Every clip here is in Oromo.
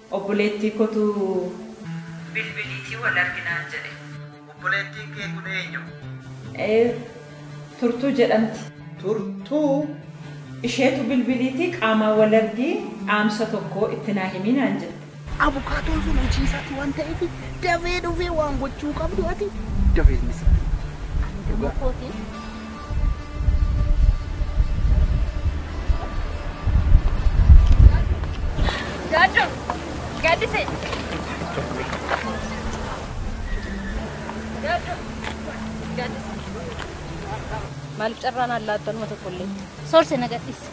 obboleettii kotu bilbiliitii wal arginaan jedhe. Obboleettiin kee kun eenyu? Ee, turtuu jedhamti. Turtuu? Isheetu bilbiliitii qaamaan wal argii dhaamsa tokko itti naa himinaan jette. Abukaatoon sun hojiisaati waan ta'eef dafee dhufee waan gochuu qabdu ati dafee inni Dhugaa kooti. Gaaddo, gaaddise. Gaaddo, gaaddise. Maaliif carraan allaattanuma tokkollee? Soorse na gaddise.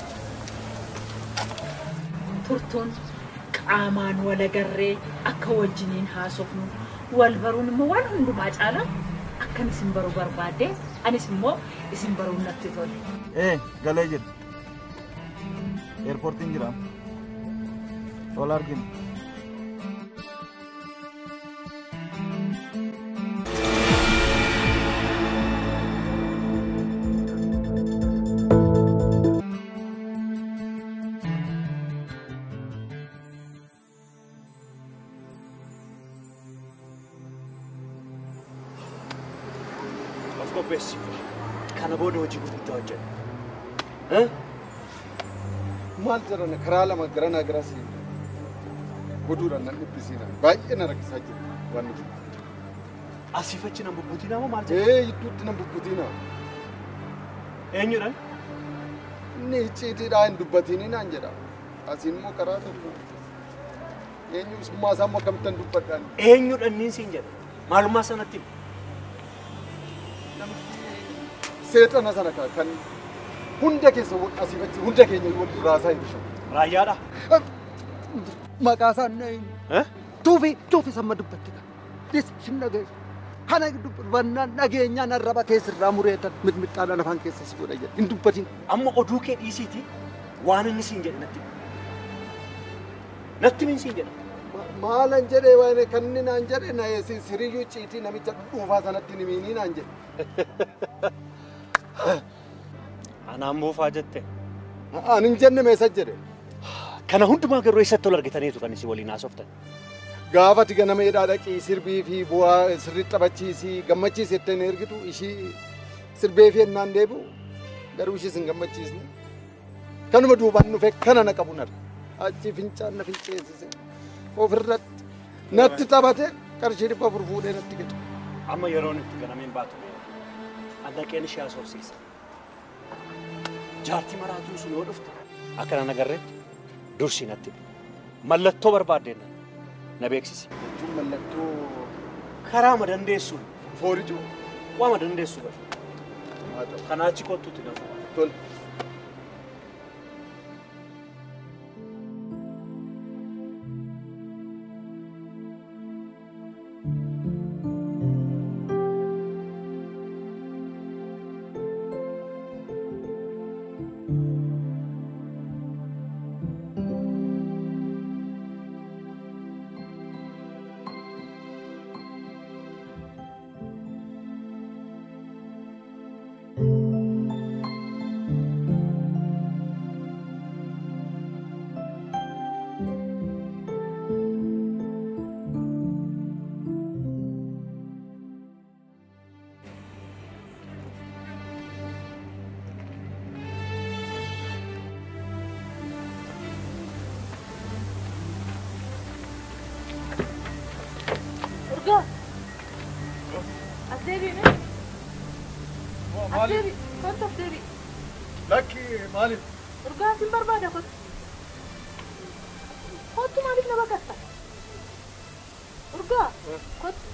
Turtuun qaamaan wal agarree akka wajjiniin haasofnu wal baruun immoo waan hundumaa caala akkan isin baruu barbaadde anis immoo isin baruun natti tole. Ee, galee jira. Eerpoortiin jira. Wal argina. Of qopheessi. Kana booda hojii gurguddaa hojjedha. Maal jedhan karaa lama garanaa garas goduudhaan nan dhibbisiina. Baay'ee na rakkisaa jira waan nuti. Asiif achi nan bubbutiin moo maal jedha? Ee hidduutti nan bubbutiina. Eenyudhaan? Inni icciitiidhaa hin dubbatiini naan jedha. Asiin immoo karaa tokko. Eenyu summaa isaa immoo akkamittan dubbadhaan. Eenyudhaan niin siin jedha? Maalummaa sanatti himi. Seexana sana ka- kan hunda keessa asiif achi hunda keenya wal raasaa hin bishaan. Raayyaadha. Maqaa isaa na hin. Tuufi tuufi samma dubbatte ka. Dis sin dhagaye. Kana dubbannaan dhageenyaan arraba keessirraa mureetan mixmixaadha lafaan keessa si godha jedhe. Hin dubbatin. Amma oduu kee dhiisiiti waan inni siin jedhe natti himi. Natti himi siin jedha. Maalan jedhee waan kan inni naan jedhe na eessin siriyyuu ciitii namicha dhuunfaa sanatti hin himiinii naan jedhe. Anaan buufaa jette. Ani hin jenne meessa jedhe. Kana hundumaa garuu eessatti ol argitaniitu kan isin waliin haasoftan. Gaafati ganama hidhaa dhaqii sirbii fi bu'aa sirriitti taphachiisii gammachiisi jettee na ergitu ishii sirbee fi ennaan deebi'u garuu ishiis hin gammachiisne. Kanuma duubaan dhufe kana na qabu narra. Achi fincaan na finceessise. Ofirratti natti taphate qarshii dhibba afur fuudhee natti gatu. Amma yeroon itti ganameen baatu. Adaqeen ishee haasofsiisa. Jaartii maraatuu sun yoo dhufte akkana nagarreetti dursii natti himi. Mallattoo barbaaddeen na beeksisi. Jechuun mallattoo Karaa ma dandeessuun foorijuu. waa ma dandeessu bara. Haa ta'u. Kanaa achi kottuutti nama. Tole. Urgaa! As deebi'ime? As deebi. Kottu as deebi. Lakki maaliif? Urgaa sin barbaada kottu. Kottu maaliif na baqatta? Urgaa! Kottu.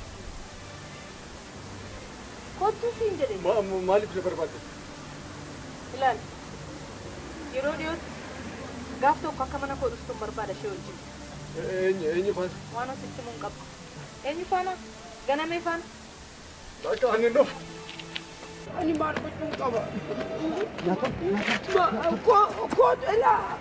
Kottu siin jedhe. Maaliif na barbaadde? Ilaali. Yeroo dhiyootti gaaf tokko akka mana koo dhuftuun barbaada ishee wajjin. Eenyu eenyu faana? Waan asitti mun qaba. Eenyu faana? Ganamee faana? Lakki ani dhufu. Ani maal gochuun qaba? Koo koo dhalaa.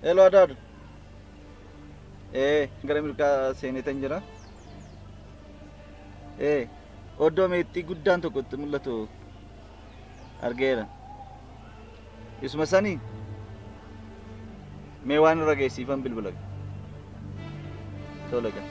Hello Adaadu. Ee gara mirgaa seenetan jira. Ee oddoo meexxii guddaan tokko itti mul'atu argeera. Isuma sanii mee waan irra geessiifan bilbila. Tola gaa.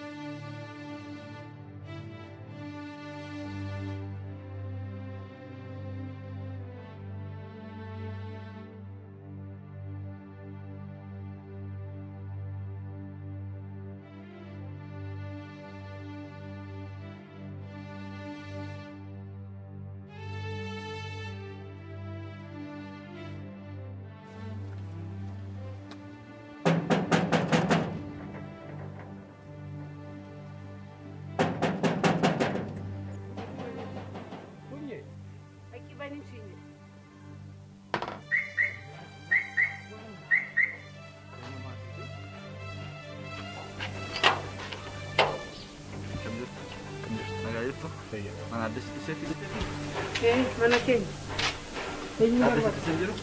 Nagaa jirtu? Mana adda isheetti Eh, mana keenya. Eenyu Adda barbaada? isheetti jiru?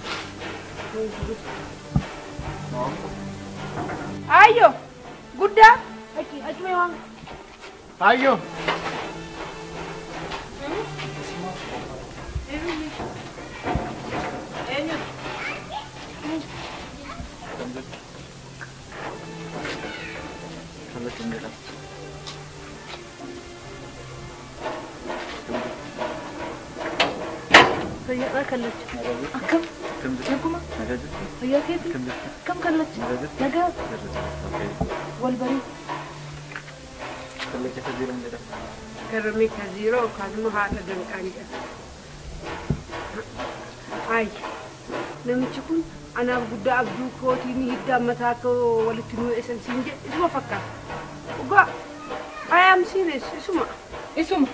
Ayyo! Guddaa! Achi, achuma waan. Ayyo. Eenyu? Kan jirtu? Kallattii hin jedhamu. Fayyaadhaa kallacha. Akkam? Kam jirtu? Naguma? Nagaa jirtu? Fayyaa keeti? Kam jirtu? Akkam kallacha? Nagaa jirtu? Nagaa Jirtu. Okei. wal barii. Kallacha isa jiran jedhama. Garmi ka ziiroo kaasuma haadha danqaan jedha. Ay, namichi kun anaaf guddaa abduu kootii ni hiddaan mataa akka walitti nuu esan siin jedhe isuma fakkaata. Dhugaa, I am serious isuma. Isuma.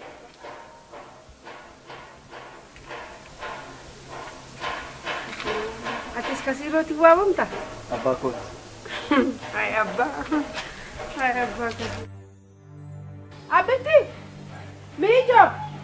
Atis ka ziirootti waamamta? Abbaa kooti. Ay, abbaa. Ay, abbaa ka Abbiti! Miijo!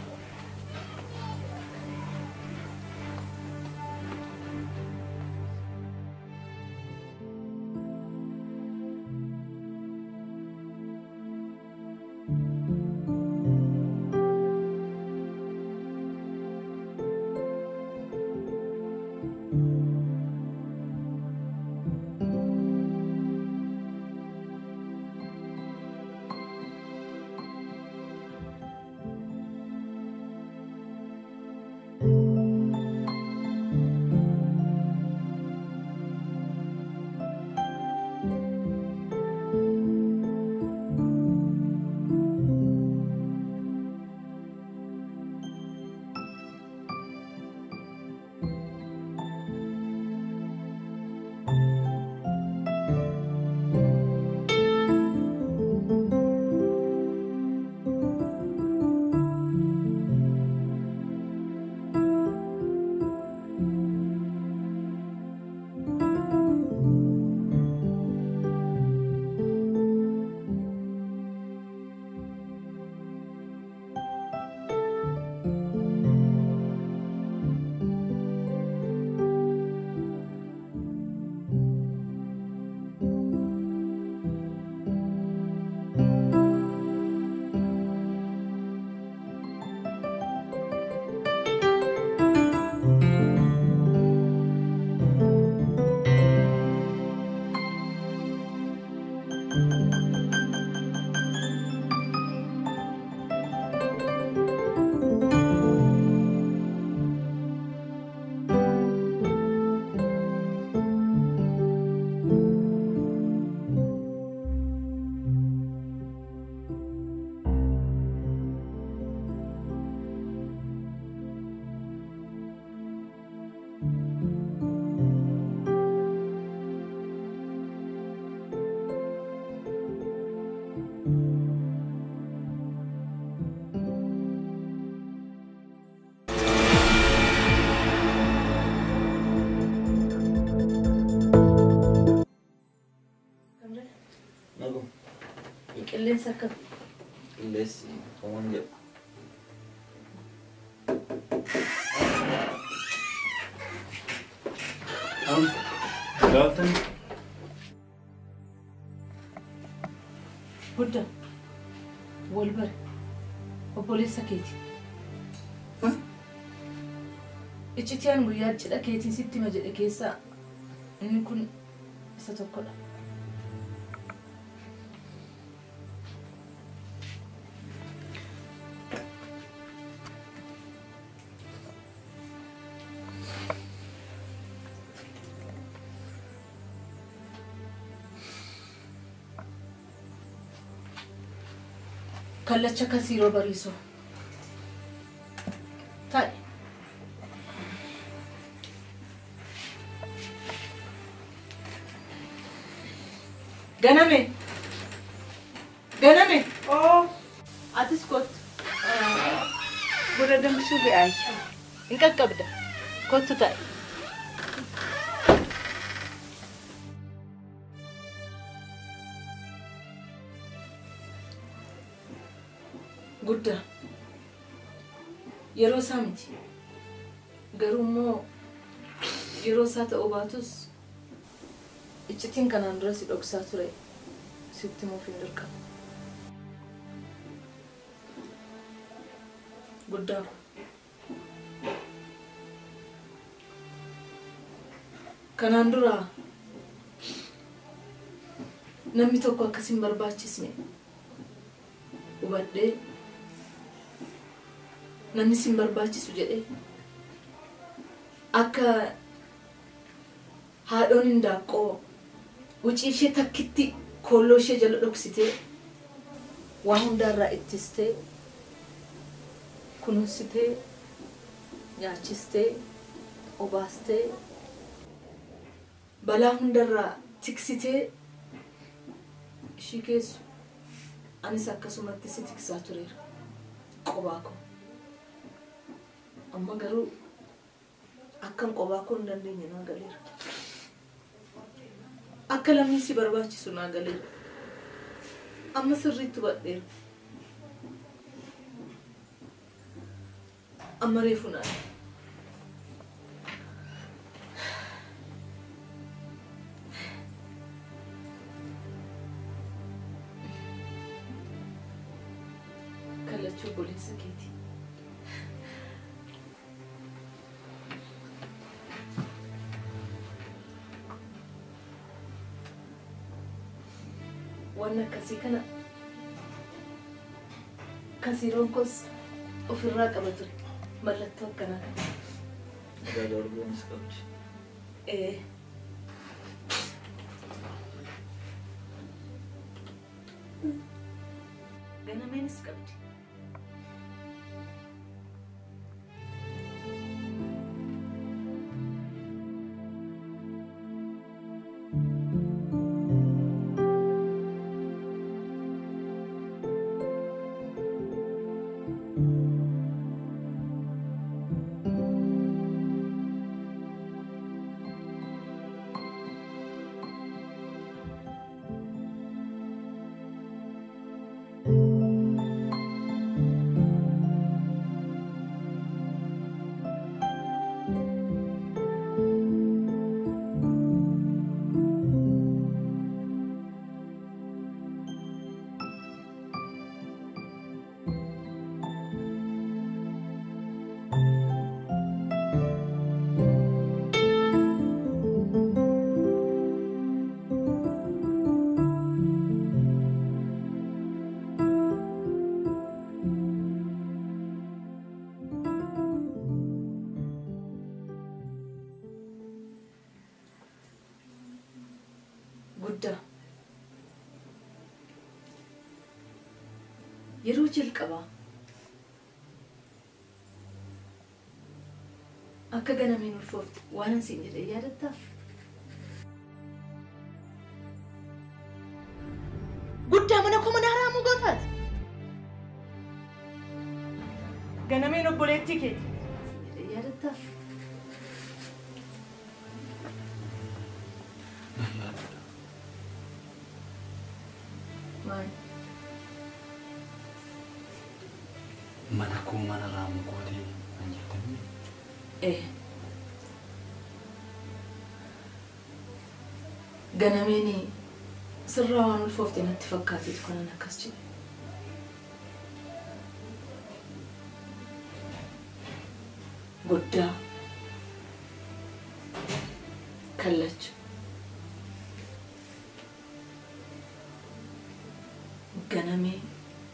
Nagum. Qilleensa akkam? Qilleessi homaan jedhu. Am. Gaafatan Guddaa wal bare obboleessa keeti. Iccitiyaan guyyaa cidha keetii sitti hima jedhe keessaa inni kun isa tokkodha. kallacha kasiiroo bariisoo. Taa'e. Ganame. Ganame. Oo, Atis kottu. buna danfisuu be'aayi. Hin qaqqabda. Kottu taa'e. Guddaa. Yeroo isaa miti. Garuu immoo yeroo isaa ta'uu baatus iccitiin kanaan dura si dhoksaa ture sitti himuuf hin dirqamu. Guddaa. Kanaan dura namni tokko akkas hin barbaachisne hubadhee namni sin barbaachisu jedhee akka haadhoon hindaaqqoo wucii ishee takkitti koolloo ishee jala dhoksitee waa hundaarraa ittistee kunuunsitee nyaachistee obaastee balaa hundarraa tiksitee ishii keessu anis akkasumatti si tiksaa tureera qobaa koo amma garuu akkan qobaa koo hin dandeenye naa galeera akka lammii si barbaachisu naa galeera amma sirriitti hubadheera amma reefu naa kallachuu obboleessa keeti. waan akkasii kana kasiiroon kos ofirraa qaba ture mallattoo akkanaa kana. Ada arguunis qabdi. Ee. Ganameenis qabdi. guddaa yeroo jalqabaa akka ganameen ulfoofte waan ansiin jedhee yaadattaa guddaa mana koo mana haraamuu gootaati ganameen obboleettii keeti jedhee yaadattaa maali Mana koo mana raamuu gootee kan jettanii Eh. ganameen sirraa waan ulfoofte natti fakkaateetu kanan akkas jedhe. Guddaa kallacha ganamee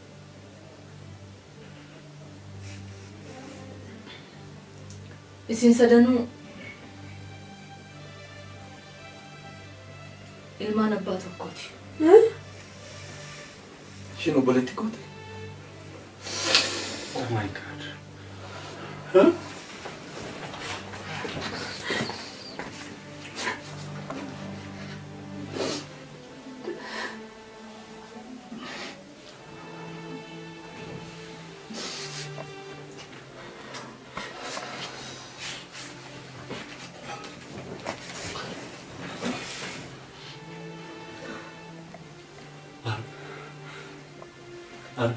isin sadanuu ilmaan abbaa tokkooti. Ishiin obboleetti goote. Oh my god. Al.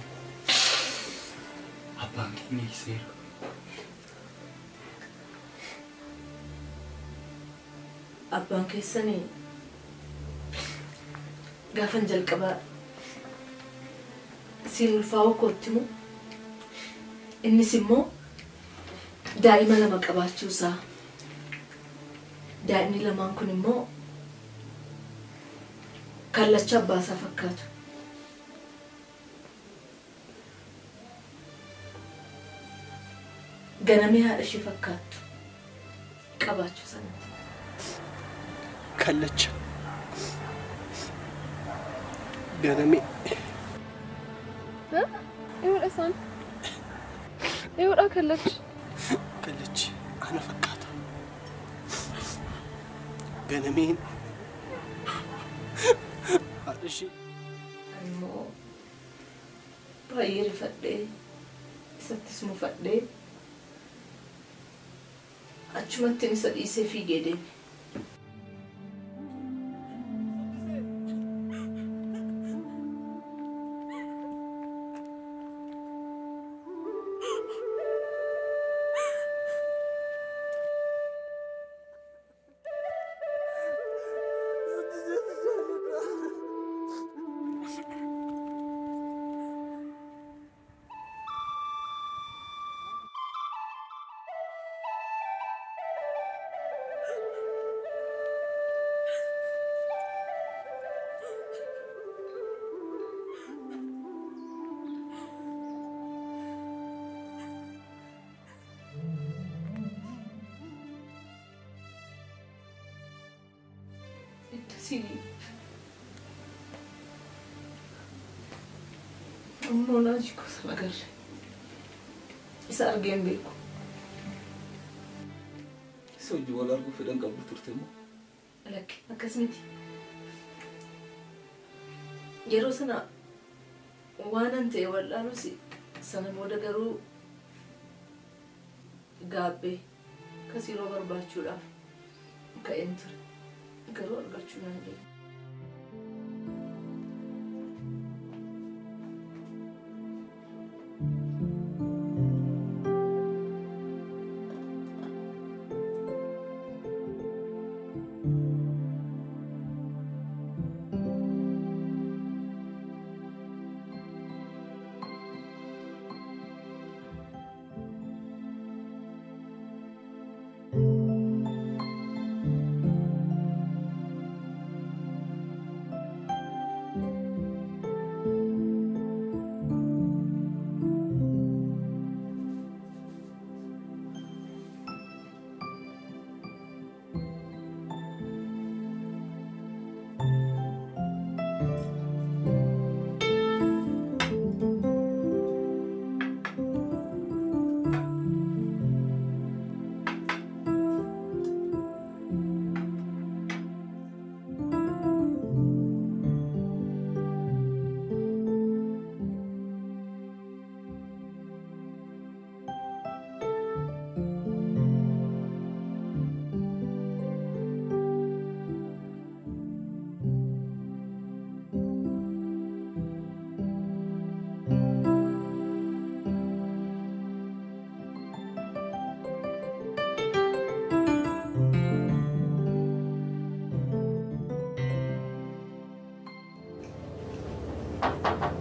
Abbaan keenya hiiseera. Abbaan keessanii gaafan jalqabaa siin ulfaa'uu kootti moo innis immoo daa'ima lama qabaachuusaa daa'imni lamaan kun immoo kallacha abbaasaa fakkaatu. Ganamee haadha ishee fakkaattu qabaachuu sanatti. kallacha ganamee Eewudha isaan. Eewudha kallachi. kallachi ana fakkaata ganameen haadha ishee immoo baay'ee rifadhee isattis mufadhee achumattiin isa dhiisee fiigee deeme. Iddasii ammoo naaji gosa nagarre isa argeen beeku. Isa hojii wal arguu fedhan qabdu turte moo? Lakke akkas miti. Yeroo sana waanan ta'e wal'aanuus sana booda garuu gaabbee kasiroo barbaachuudhaaf ka'een ture. Garuu argachuu nan deema. Thank